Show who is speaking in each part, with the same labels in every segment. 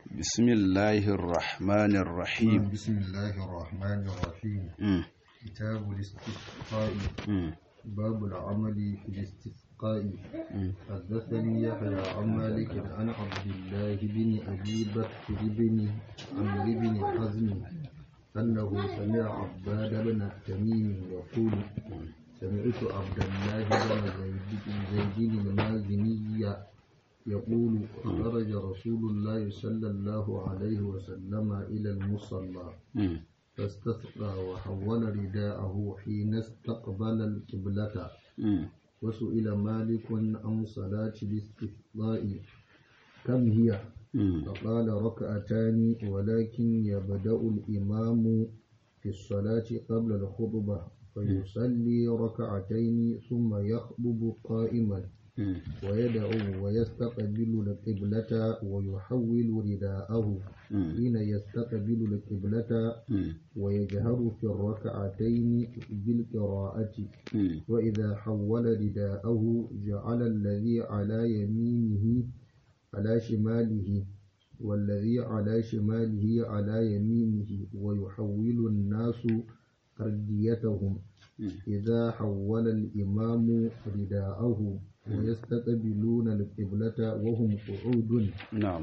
Speaker 1: بسم الله الرحمن الرحيم
Speaker 2: بسم الله الرحمن الرحيم
Speaker 1: مم.
Speaker 2: كتاب الاستسقاء
Speaker 1: مم.
Speaker 2: باب العمل في الاستسقاء
Speaker 1: مم.
Speaker 2: حدثني يحيى عن مالك عن عبد الله بن ابي بكر بن عمرو بن حزم انه سمع عباد بن التميم يقول سمعت عبد الله بن زيد زيد المازني يقول خرج رسول الله صلى الله عليه وسلم الى المصلى
Speaker 1: مم.
Speaker 2: فاستسقى وحول رداءه حين استقبل القبلة
Speaker 1: مم.
Speaker 2: وسئل مالك عن صلاة الاستسقاء كم هي؟
Speaker 1: مم.
Speaker 2: فقال ركعتان ولكن يبدأ الإمام في الصلاة قبل الخطبة فيصلي ركعتين ثم يخطب قائما
Speaker 1: مم.
Speaker 2: ويدعو ويستقبل القبلة ويحول رداءه
Speaker 1: مم.
Speaker 2: حين يستقبل القبلة
Speaker 1: مم.
Speaker 2: ويجهر في الركعتين بالقراءة
Speaker 1: مم.
Speaker 2: وإذا حول رداءه جعل الذي على يمينه على شماله والذي على شماله على يمينه ويحول الناس أرديتهم
Speaker 1: مم.
Speaker 2: إذا حول الإمام رداءه ويستقبلون القبلة وهم قعود
Speaker 1: نعم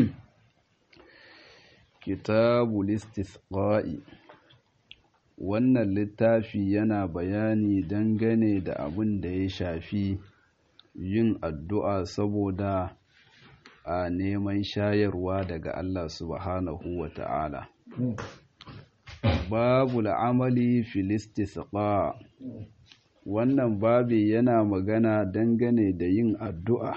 Speaker 1: kitabul istisqa'i wannan littafi yana bayani dangane da abin da ya shafi yin addu'a saboda a neman shayarwa daga Allah subhanahu wa ta'ala babu al'amali fil istisqa wannan babi yana magana dangane da yin addu'a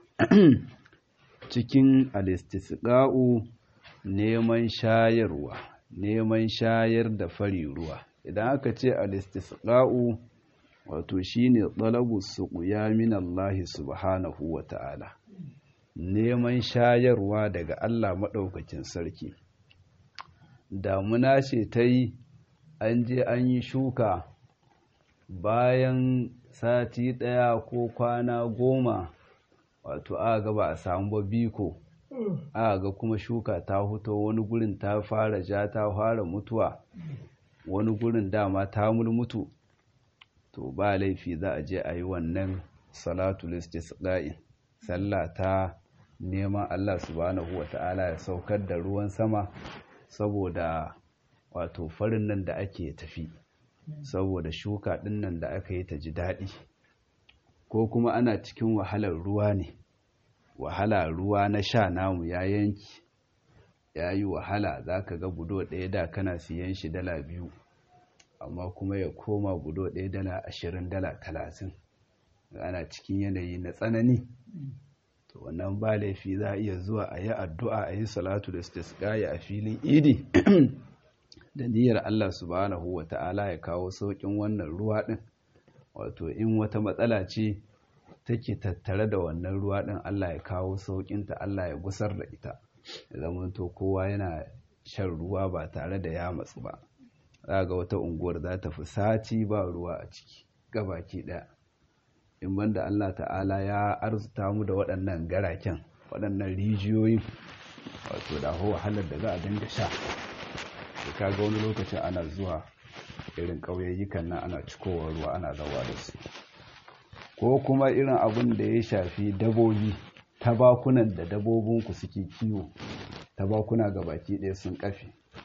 Speaker 1: cikin al-istisqa'u neman shayarwa neman shayar da fari ruwa idan aka ce al-istisqa'u wato shine talabu suqya min Allah subhanahu wa ta'ala neman shayarwa daga Allah madaukakin sarki damuna ce ta yi an je an yi shuka bayan sati ɗaya ko kwana goma wato aka ga ba a samu ba biko aka ga kuma shuka ta huto wani gurin ta fara ja ta fara mutuwa wani gurin dama ta mulmutu to ba laifi za a je a yi wannan salatul istisqa'i sallah ta neman Allah subhanahu wata'ala ya saukar da ruwan sama saboda wato farin nan da ake tafi saboda shuka ɗin nan da aka yi ta ji daɗi ko kuma ana cikin wahalar ruwa ne wahala ruwa na sha namu ya yanki ya yi wahala za ka ga budo ɗaya da kana siyan shi dala biyu amma kuma ya koma budo ɗaya dala ashirin dala talatin ana cikin yanayi na tsanani to wannan ba laifi za a iya zuwa a yi addu'a a yi salatu da istisqaya a filin idi da niyyar Allah subhanahu wa ta'ala ya kawo sauƙin wannan ruwa ɗin wato in wata matsala ce take tattare da wannan ruwa ɗin Allah ya kawo sauƙinta Allah ya gusar da ita ya zamanto kowa yana shan ruwa ba tare da ya matsu ba za ga wata unguwar za ta fi sati ba ruwa a ciki gabaki ɗaya in banda Allah ta'ala ya arzuta mu da waɗannan garaken waɗannan rijiyoyin wato da wahalar da za a dinga sha da kaga wani lokacin ana zuwa irin ƙauyayyukan nan ana cikowar ruwa ana zawa da su ko kuma irin abin da ya shafi dabobi tabakunan da dabobinku suke kiwo tabakuna ga baki ɗaya sun ƙafe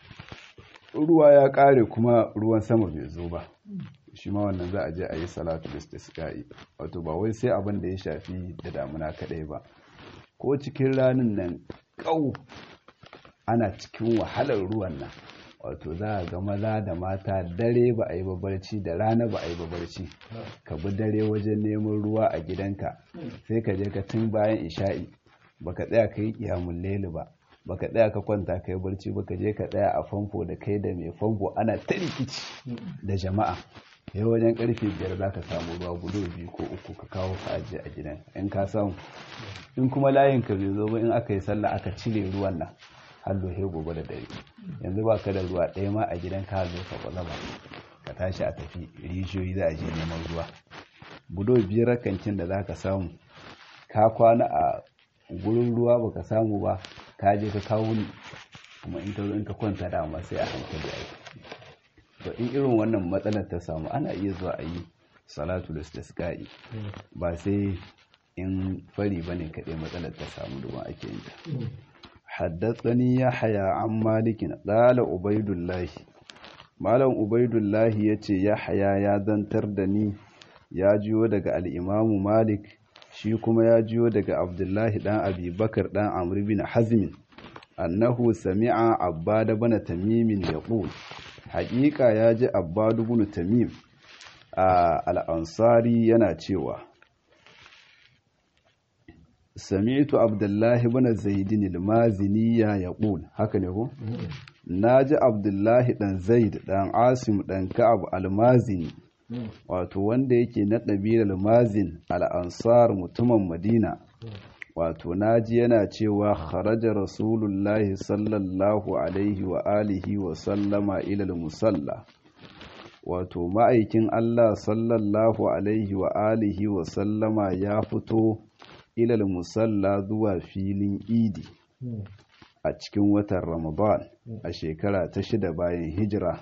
Speaker 1: ruwa ya ƙare kuma ruwan sama bai zo ba shi ma wannan za a je a yi salatu da istisqa'i wato ba wai sai abin da ya shafi da damuna kaɗai ba ko cikin ranin nan ƙau ana cikin wahalar ruwan nan wato za a ga maza da mata dare ba a yi babarci da rana ba a yi babarci ka bi dare wajen neman ruwa a gidanka sai ka je ka tun bayan isha'i baka tsaya ka yi kiyamun leli ba baka tsaya ka kwanta ka yi barci baka je ka tsaya a famfo da kai da mai famfo ana ta rikici da jama'a yau wajen karfe biyar za ka samu ruwa gudu biyu ko uku ka kawo ka ajiye a gidan in ka samu in kuma layin ka bai zo ba in aka yi sallah aka cire ruwan nan har lohe gobe da dare yanzu ba ka da ruwa ɗaya ma a gidan ka zo ka kwalaba ka tashi a tafi rijiyoyi za a je neman ruwa budo biyar kancin da za ka samu ka kwana a gurin ruwa baka samu ba ka je ka kawo ni kuma in ka zo in ka kwanta dama sai a hankali a to in irin wannan matsalar ta samu ana iya zuwa a yi salatu da istisqa'i ba sai in fari bane kaɗai matsalar ta samu domin ake yin ta haddathani yahya an malikin qala ubaidullah malam ubaidullah yace yahya ya zantar da ni ya jiyo daga al-imamu malik shi kuma ya jiyo daga abdullahi dan abi bakar dan amr bin hazm annahu sami'a abbad ibn tamim yaqul haqiqa ya ji abbad ibn tamim al-ansari yana cewa sami'tu abdullahi ibn zaidin al-mazini ya yaqul haka ne ko naji abdullahi dan zaid dan asim dan ka'ab al-mazini wato wanda yake na ɗabilar mazin al-ansar mutumin madina wato naji yana cewa kharaja rasulullahi sallallahu alaihi wa alihi wa sallama ila al-musalla wato ma'aikin Allah sallallahu alaihi wa alihi wa sallama ya fito ilal musalla zuwa filin idi a cikin watan ramadan a shekara ta shida bayan hijira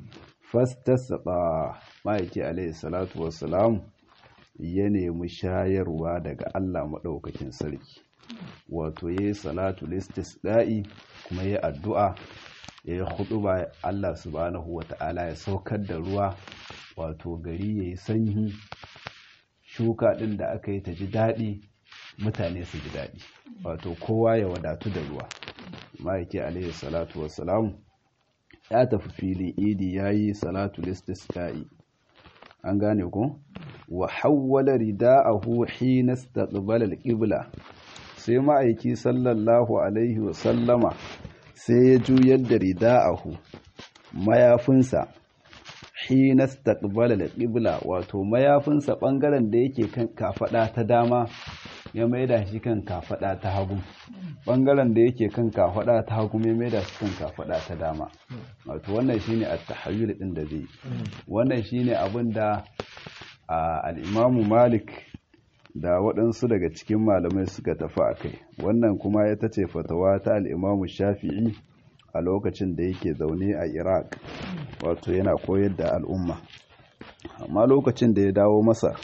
Speaker 1: fastasaba ma'aiki alaihi salatu wassalam ya nemi shayarwa daga allah maɗaukakin sarki wato ya yi salatu listisda'i kuma ya addu'a ya yi hudu ba allah subhanahu wa ta'ala ya saukar da ruwa wato gari ya yi sanyi shuka ɗin da aka yi ta ji daɗi mutane su ji daɗi wato kowa ya wadatu da ruwa ma'aiki alaihi salatu wassalam ya tafi filin idi ya yi salatu listisqa'i an gane ku wa hawwala rida'ahu hina istaqbala al-qibla sai ma'aiki sallallahu alaihi wasallama sai ya juyar da rida'ahu mayafinsa hina istaqbala al-qibla wato mayafinsa bangaren da yake kan kafada ta dama ya maida shi kan kafada ta hagu bangaren da yake kan kafada ta hagu ya maida shi kan kafada ta dama wato wannan shine at-tahayyul din da zai wannan shine abin da al-Imam Malik da waɗansu daga cikin malamai suka tafi a kai wannan kuma ya tace fatawa ta al-Imam Shafi'i a lokacin da yake zaune a Iraq wato yana koyar da al'umma amma lokacin da ya dawo masa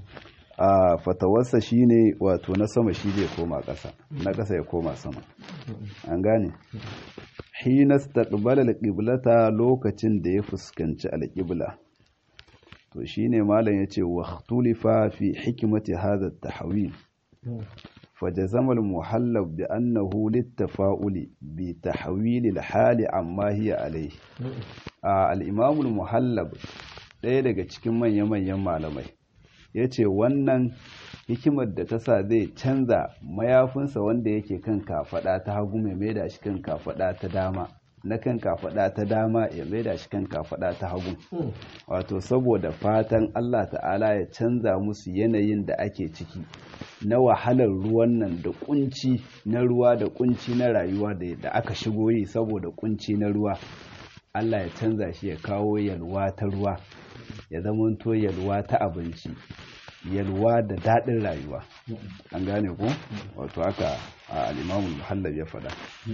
Speaker 1: a fatawarsa shine wato na sama shi zai koma ƙasa na ƙasa ya koma sama an gane hina staqbala al-qiblata lokacin da ya fuskanci al-qibla to shine malam yace wa ikhtulifa fi hikmati hadha at-tahwil فجزم المحلب بأنه للتفاؤل بتحويل الحال عما هي عليه الإمام المحلب ɗaya daga cikin manya-manyan malamai ya ce wannan hikimar da ta sa zai canza mayafinsa wanda yake kan kafaɗa ta hagu mai maida shi kan kafaɗa ta dama na kan kafaɗa ta dama ya maida shi kan kafaɗa ta hagu wato saboda fatan Allah ta'ala ya canza musu yanayin da ake ciki na wahalar ruwan nan da kunci na ruwa da kunci na rayuwa da aka shigo yi saboda kunci na ruwa Allah ya canza shi ya kawo yalwa ta ruwa ya zamanto yalwa ta abinci yalwa da daɗin rayuwa an gane ko wato haka al'imamun muhallab ya faɗa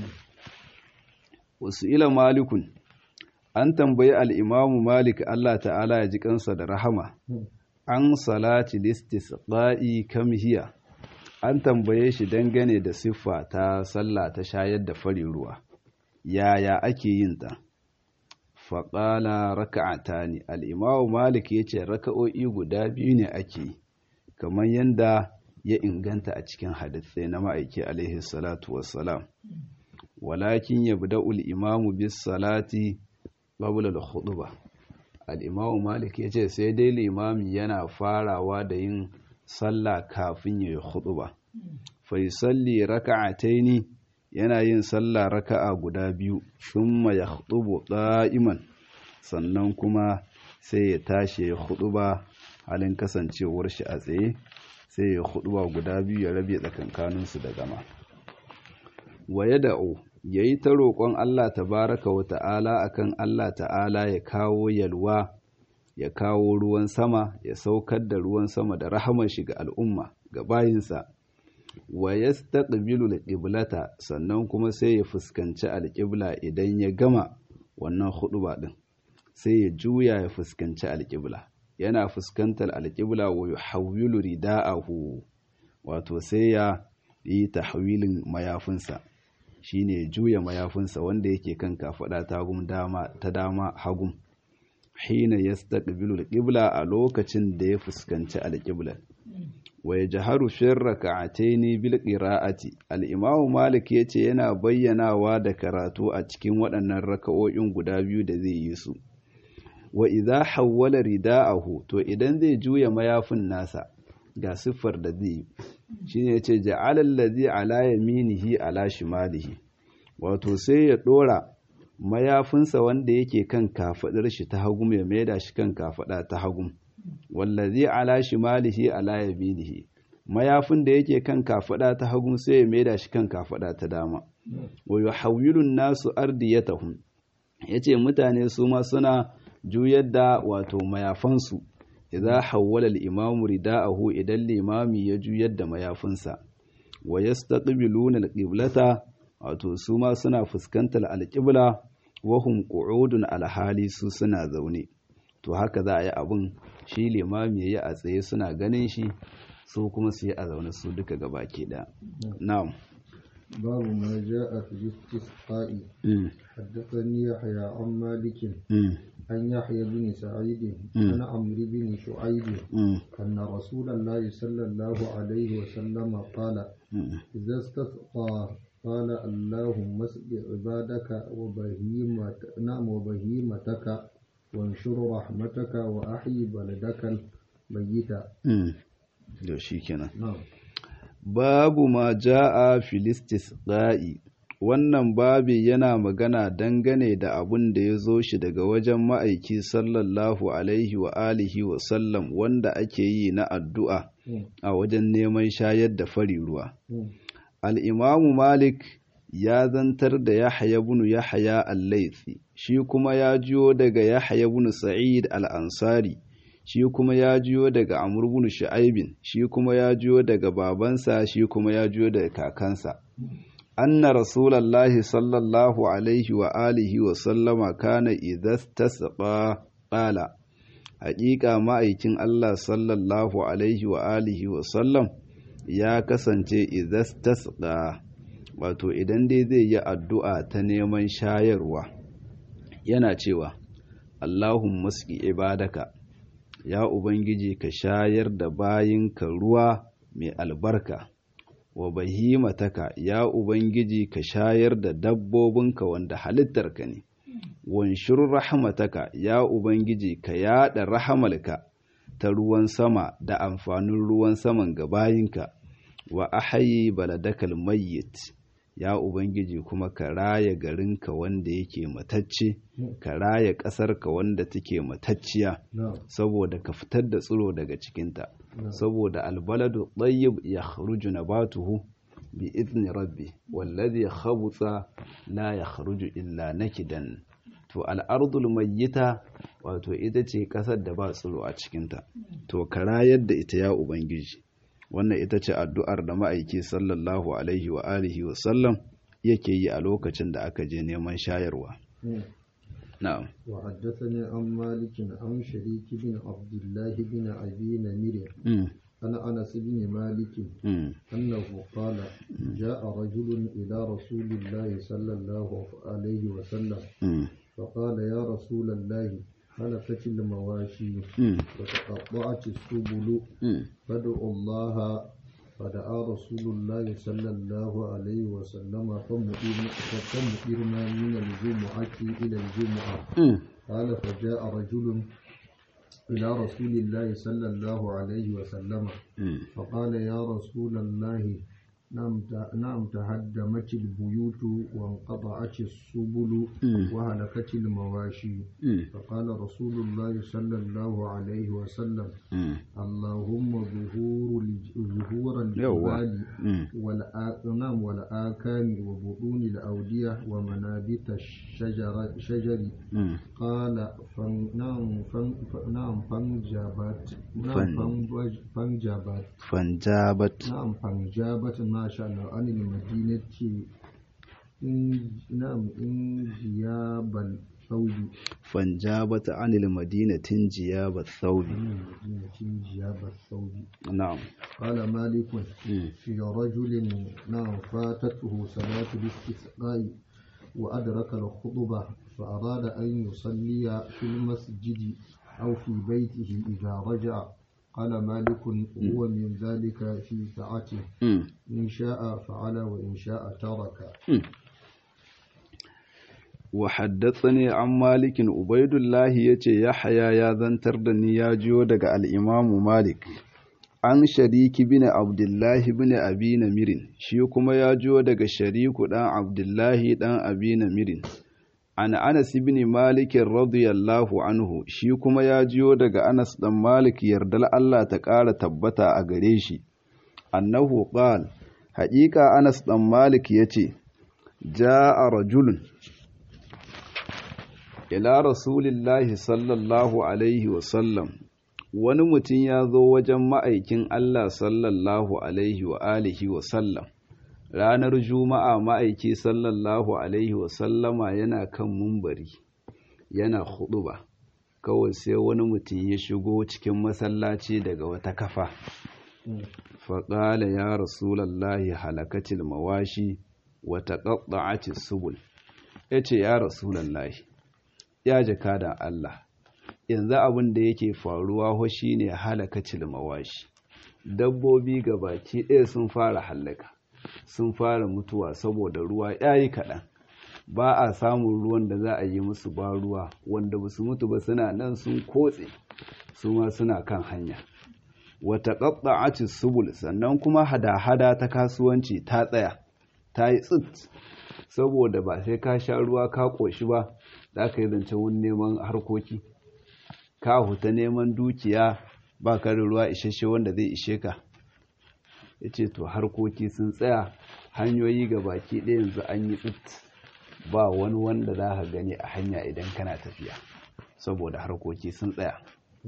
Speaker 1: wasu ila malikun an tambayi al'imamu malik Allah ta'ala ya ji kansa da rahama an salati listisqa'i kam hiya an tambaye shi dangane da siffa ta sallah ta shayar da fari ruwa yaya ake yin ta faƙala raka'ata ne al'imamu malik ya ce raka'o'i guda biyu ne ake kamar yadda ya inganta a cikin hadithai na ma'aiki alaihi salatu wassalam walakin ya bida imamu bis salati babula da ba. al'imamu malik ya ce sai dai limami yana farawa da yin sallah kafin ya yi ba. faisalli raka'ataini yana yin sallah raka'a guda biyu thumma yakhutubu qa'iman sannan kuma sai ya tashi ya khutuba halin kasancewar shi a tsaye sai ya khutuba guda biyu ya rabe tsakankanin su da zama wa yad'u yayi ta roƙon Allah tabaraka wa ta'ala akan Allah ta'ala ya kawo yalwa ya kawo ruwan sama ya saukar da ruwan sama da rahamar shi ga al'umma ga bayinsa wa yastaqbilu al-qiblata sannan kuma sai ya fuskanci al-qibla idan ya gama wannan huɗuba din sai ya juya ya fuskanci al-qibla yana fuskantar al-qibla wa yuhawwilu rida'ahu wato sai ya yi tahwilin mayafinsa shine ya juya mayafinsa wanda yake kan kafada ta dama ta dama hagum hina yastaqbilu al-qibla a lokacin da ya fuskanci al-qibla wa yajharu fi rak'atayn bil qira'ati al-imam malik yace yana bayyanawa da karatu a cikin waɗannan raka'o'in guda biyu da zai yi su wa idza hawwala rida'ahu to idan zai juya mayafin nasa ga siffar da zai yi shine yace ja'ala allazi ala yaminihi ala shimalihi wato sai ya dora mayafinsa wanda yake kan kafadar shi ta hagu ya maida shi kan kafada ta hagu wallazi ala shimalihi ala yaminihi mayafin da yake kan kafada ta hagu sai ya maida shi kan kafada ta dama wa yuhawwilu nasu ardiyatahum yace mutane su ma suna juyar da wato mayafansu idza hawwala al-imamu rida'ahu idan limami ya juyar da mayafinsa wa yastaqbiluna al-qiblata wato su ma suna fuskantar al-qibla wa hum qu'udun al-hali su suna zaune to haka za a yi abun shi limami yayi a tsaye suna ganin shi su kuma su yi a zaune su duka gabaki da na'am
Speaker 2: باب ما جاء في الاستسقاء حدثني يحيى عن مالك عن يحيى بن سعيد عن عمرو بن شعيب أن رسول الله صلى الله عليه وسلم قال إذا استسقى قال اللهم اسق عبادك وبهيمة نعم وبهيمتك وانشر رحمتك وأحيي بلدك الميت.
Speaker 1: نعم babu ma ja'a filistisqa'i wannan babi yana magana dangane da abun da ya zo shi daga wajen ma'aiki sallallahu alaihi wa alihi wa sallam wanda ake yi na addu'a a wajen neman shayar da fari ruwa al'imamu malik ya zantar da yahya bunu yahya al-laifi shi kuma ya jiyo daga yahya bunu sa'id al-ansari shi kuma ya jiyo daga Amr ibn Shu'aibin shi kuma ya jiyo daga babansa shi kuma ya jiyo daga kakansa anna rasulullahi sallallahu alaihi wa alihi wa sallama kana idza tasqa qala haƙiƙa ma'aikin Allah sallallahu alaihi wa alihi wa sallam ya kasance idza tasqa wato idan dai zai yi addu'a ta neman shayarwa yana cewa Allahumma sqi ibadaka ya Ubangiji ka shayar da bayinka ruwa mai albarka, wa bahimataka ya Ubangiji ka shayar da dabbobinka wanda halittarka ne, wanshur rahmataka ya Ubangiji ka yaɗa rahamalka ta ruwan sama da amfanin ruwan saman ga bayinka, wa ahayi baladakal mayyit ya Ubangiji kuma ka raya garinka wanda yake matacce, ka raya ƙasarka wanda take matacciya, saboda ka fitar da tsiro daga cikinta, saboda albaladu ɗayyib ya kharuju nabatuhu bi izni rabbi, wallazi khabutsa la ya kharuju illa nakidan. To al'ardul mayyita wato ita ce ƙasar da ba tsiro a cikinta, to ka rayar da ita ya Ubangiji. wannan ita ce addu'ar da ma'aiki sallallahu alaihi wa alihi wa sallam yake yi a lokacin da aka je neman shayarwa. Na'am.
Speaker 2: Wa haddathani an malikin an shariki bin Abdullahi bin Abi Namir. Ana Anas bin Malik annahu qala ja'a rajulun ila rasulillahi sallallahu alaihi wa sallam فقال يا رسول الله هلكت المواشي وتقطعت السبل فادعوا الله فدعا رسول الله صلى الله عليه وسلم فمؤرنا من الجمعة إلى الجمعة قال فجاء رجل إلى رسول الله صلى الله عليه وسلم فقال يا رسول الله نعم تهدمت البيوت وانقطعت السبل وهلكت المواشي فقال رسول الله صلى الله عليه وسلم اللهم ظهور ظهور الجبال والآكام وبطون الأودية ومنابت الشجر شجر قال فن نعم فن نعم فانجابت نعم فن- فانجابت
Speaker 1: fanjabat
Speaker 2: نعم فانجابت ما شاء الله عن المدينة إن نعم انجياب الثوب
Speaker 1: fanjabat anil madinatin jiyabat thawbi
Speaker 2: عن المدينة انجياب الثوب
Speaker 1: na'am
Speaker 2: قال مالك
Speaker 1: Mm.
Speaker 2: في رجل نعم فاتته صلاة الاستسقاء وأدرك الخطبة فأراد أن يصلي في المسجد أو في بيته إذا رجع قال مالك هو من ذلك في ساعته
Speaker 1: Mm.
Speaker 2: إن شاء فعل وإن شاء ترك
Speaker 1: wa haddathani an malikin ubaidullahi yace yahya ya zantar da ni ya jiyo daga al-imamu malik an shariki bin abdullahi bin abi namirin shi kuma ya jiyo daga shariku dan abdullahi dan abi namirin an anas ibn malik radiyallahu anhu shi kuma ya jiyo daga anas dan malik yardal Allah ta ƙara tabbata a gare shi annahu qal haƙiƙa anas dan malik yace ja'a rajulun ila rasulillahi sallallahu alaihi wasallam wani mutum ya zo wajen ma'aikin Allah sallallahu alaihi wa alihi wasallam ranar juma'a ma'aiki sallallahu alaihi wasallama yana kan mumbari yana huɗuba. kawai sai wani mutum ya shigo cikin masallaci daga wata kafa faƙala ya rasulallahi halakatil mawashi wata ƙaɗa'atis subul ya ce ya rasulallahi ya jaka da Allah yanzu abin da yake faruwa ho shine halakacil mawashi dabbobi ga baki ɗaya sun fara hallaka sun fara mutuwa saboda ruwa yayi kaɗan ba a samun ruwan da za a yi musu ba ruwa wanda ba su mutu ba suna nan sun kotse su ma suna kan hanya wata ƙaɓɓa'aci subul sannan kuma hada-hada ta kasuwanci ta tsaya ta yi tsit saboda ba sai ka sha ruwa ka ƙoshi ba za ka yi zancen wani neman harkoki ka huta neman dukiya ba ka da ruwa isasshe wanda zai ishe ka ya ce to harkoki sun tsaya hanyoyi ga baki ɗaya yanzu an yi tsit ba wani wanda za ka gani a hanya idan kana tafiya saboda harkoki sun tsaya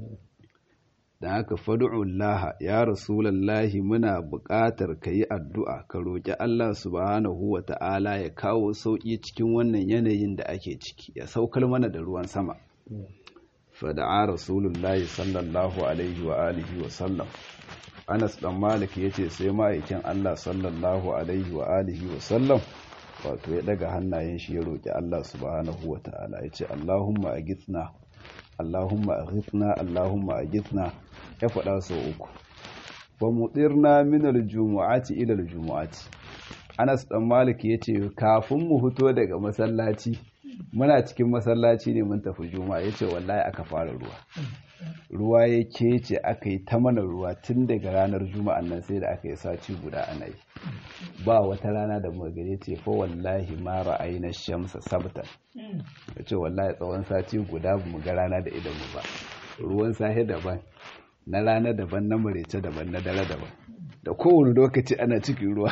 Speaker 1: don haka fadu'ullaha ya rasulallahi muna buƙatar ka yi addu'a ka roƙi Allah subhanahu wa ta'ala ya kawo sauƙi cikin wannan yanayin da ake ciki ya saukar mana da ruwan sama fada'a rasulullahi sallallahu alaihi wa alihi wa sallam anas dan malik ya ce sai ma'aikin Allah sallallahu alaihi wa alihi wa sallam wato ya daga hannayen shi ya roƙi Allah subhanahu wa ta'ala ya ce Allahumma agithna Allahumma aghithna Allahumma aghithna ya faɗa sau uku wa mutirna min aljumu'ati ila aljumu'ati Anas dan Malik yace kafin mu fito daga masallaci muna cikin masallaci ne mun tafi juma'a yace wallahi aka fara ruwa ruwa ya kece aka yi ta mana ruwa tun daga ranar juma'an nan sai da aka yi sati guda ana yi ba wata rana da muka gare ce fa wallahi ma ra'ayna shamsa sabta yace wallahi tsawon sati guda mu ga rana da idan mu ba ruwan sahe daban na rana daban na marece daban na dare daban da kowane lokaci ana cikin ruwa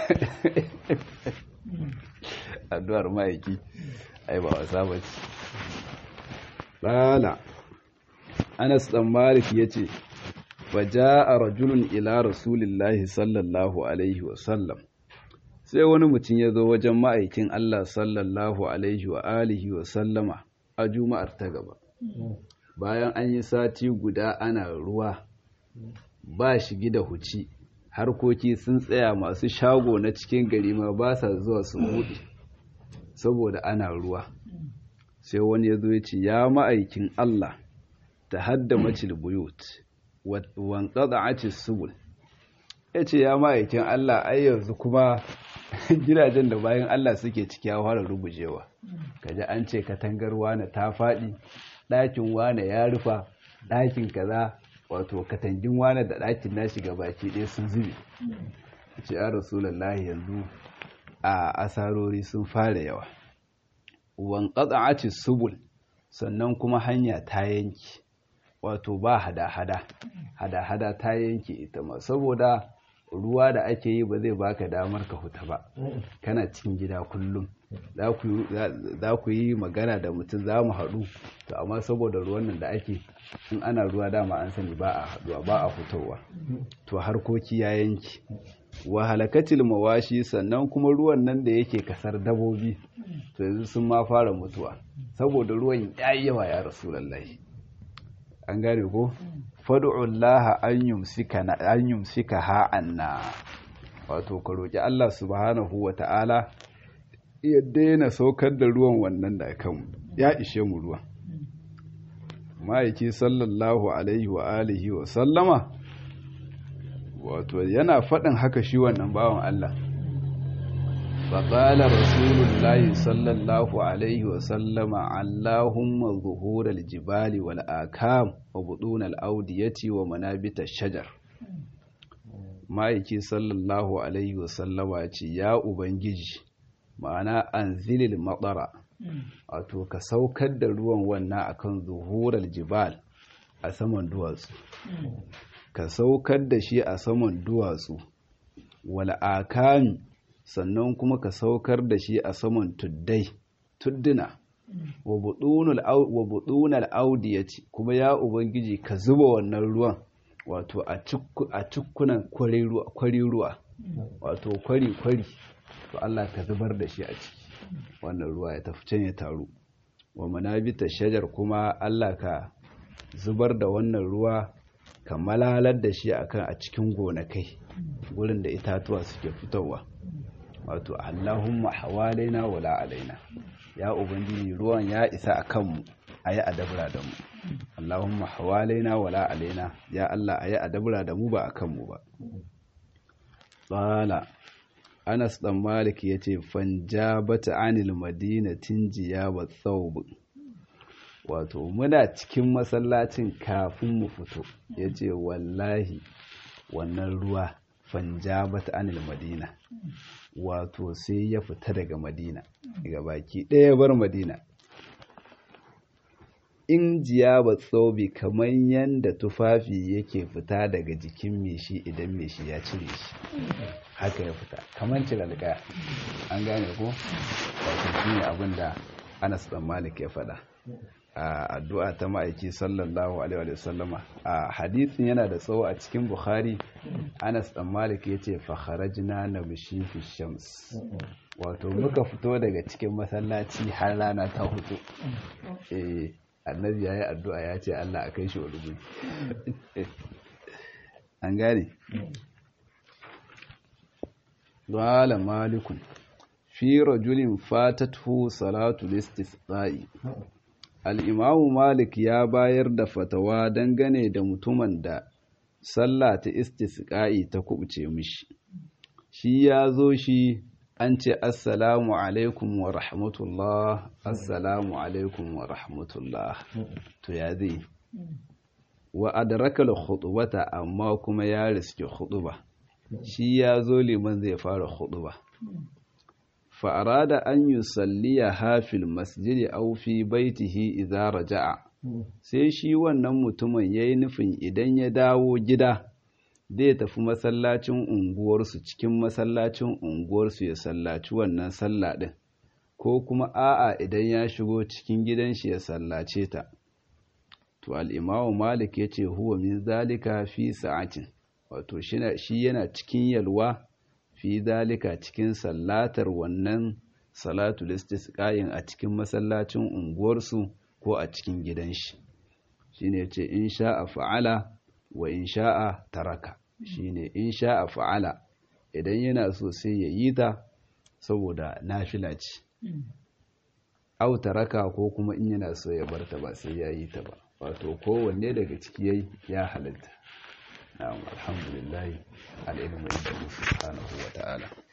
Speaker 1: addu'ar ma'aiki ai ba wasa ba ce tsala anas dan malik ya ce fa ja'a rajulun ila rasulillahi sallallahu alaihi wasallam sai wani mutum ya zo wajen ma'aikin Allah sallallahu alaihi wa alihi wa sallama a juma'ar ta gaba bayan an yi sati guda ana ruwa ba shigi da huci harkoki sun tsaya masu shago na cikin gari ma ba sa zuwa su buɗe saboda ana ruwa sai wani ya zo ya ce ya ma'aikin Allah ta hadda macil buyut wanƙaɗa aci subul ya ce ya ma'aikin Allah ai yanzu kuma gidajen da bayan Allah suke ciki ya fara rugujewa kaji an ce katangar wane ta faɗi ɗakin wane ya rufa ɗakin kaza wato katangin wane da ɗakin nashi baki ɗaya sun zube ce ya rasulallahi yanzu a asarori sun fara yawa wan qata'ati subul sannan kuma hanya ta yanki wato ba hada-hada hada-hada ta yanke ita ma saboda ruwa da ake yi ba zai baka damar ka huta ba kana cikin gida kullum za ku yi magana da mutum za mu haɗu to amma saboda ruwan nan da ake in ana ruwa dama an sani ba a haɗuwa ba a fitowa to harkoki ya yanki wa halakatil mawashi sannan kuma ruwan nan da yake kasar dabobi to yanzu sun ma fara mutuwa saboda ruwan ya yi yawa ya rasulallahi an gane ko fadu'ullaha an yumsika ha'anna wato ka roƙi Allah subhanahu wa ta'ala ya daina saukar da ruwan wannan da kan ya ishe mu ruwan ma'aiki sallallahu alaihi wa alihi wa sallama wato yana faɗin haka shi wannan bawan Allah faƙala rasulullahi sallallahu alaihi wa sallama allahumma zuhurar jibali wal akam wa buɗunar audiyati wa manabita shajar ma'aiki sallallahu alaihi wa sallama ce ya ubangiji ma'ana an zilil matsara wato ka saukar da ruwan wannan akan zuhurar jibal a saman duwatsu ka saukar da shi a saman duwatsu wal akami sannan kuma ka saukar da shi a saman tuddai tudduna wa budunal audiyati kuma ya ubangiji ka zuba wannan ruwan wato a cikkunan kwari ruwa wato kwari kwari to Allah ka zubar da shi a ciki wannan ruwa ya tafi can ya taru wa manabita shajar kuma Allah ka zubar da wannan ruwa ka malalar da shi akan a cikin gonakai gurin da itatuwa suke fitowa wato Allahumma hawalaina wala alaina ya ubangiji ruwan ya isa a kanmu ayi adabra da mu Allahumma hawalaina wala alaina ya Allah ayi adabra da mu ba a kanmu ba qala Anas dan Malik yace fanjabata anil madinatin jiyaba thawb wato muna cikin masallacin kafin mu fito yace wallahi wannan ruwa fanjabata anil madina wato sai ya fita daga madina daga baki ɗaya bar madina in jiyaba tsobi kamar yadda tufafi yake fita daga jikin meshi idan meshi ya cire shi haka ya fita kamar cire alƙaya an gane ko wato shi ne abin da anas dan malik ya faɗa a addu'a ta ma'aiki sallallahu alaihi wa sallama a hadisin yana da tsawo a cikin bukhari anas dan malik ya ce fakharajna na bishi fi shams wato muka fito daga cikin masallaci har rana ta hutu eh annabi ya yi addu'a ya ce allah a kai shi wani guri an gane Wala malikun fi rajulin fatatu salatu listisqa'i al'imamu malik ya bayar da fatawa dangane da mutumin da sallah ta istisqa'i ta kubuce mishi shi ya zo shi an ce assalamu alaikum wa rahmatullah assalamu alaikum wa rahmatullah to ya zai wa adrakal khutbata amma kuma ya riske khutba shi ya zo liman zai fara khutba fa'arada an yi salliya hafil masjidi au fi baitihi idza raja'a sai shi wannan mutumin ya yi nufin idan ya dawo gida zai tafi masallacin unguwarsu cikin masallacin unguwarsu ya sallaci wannan sallah ɗin ko kuma a'a idan ya shigo cikin gidan shi ya sallace ta to al'imamu malik ya ce huwa min zalika fi sa'atin wato shi yana cikin yalwa fi zalika cikin sallatar wannan salatu listisqayin a cikin masallacin unguwarsu ko a cikin gidan shi shine yace in sha'a fa'ala wa in sha'a taraka shine in sha'a fa'ala idan yana so sai ya yi ta saboda nafila ce au taraka ko kuma in yana so ya bar ta ba sai ya yi ta ba wato kowanne daga ciki yayi ya halatta na'am alhamdulillah al-ilmu inda subhanahu wa ta'ala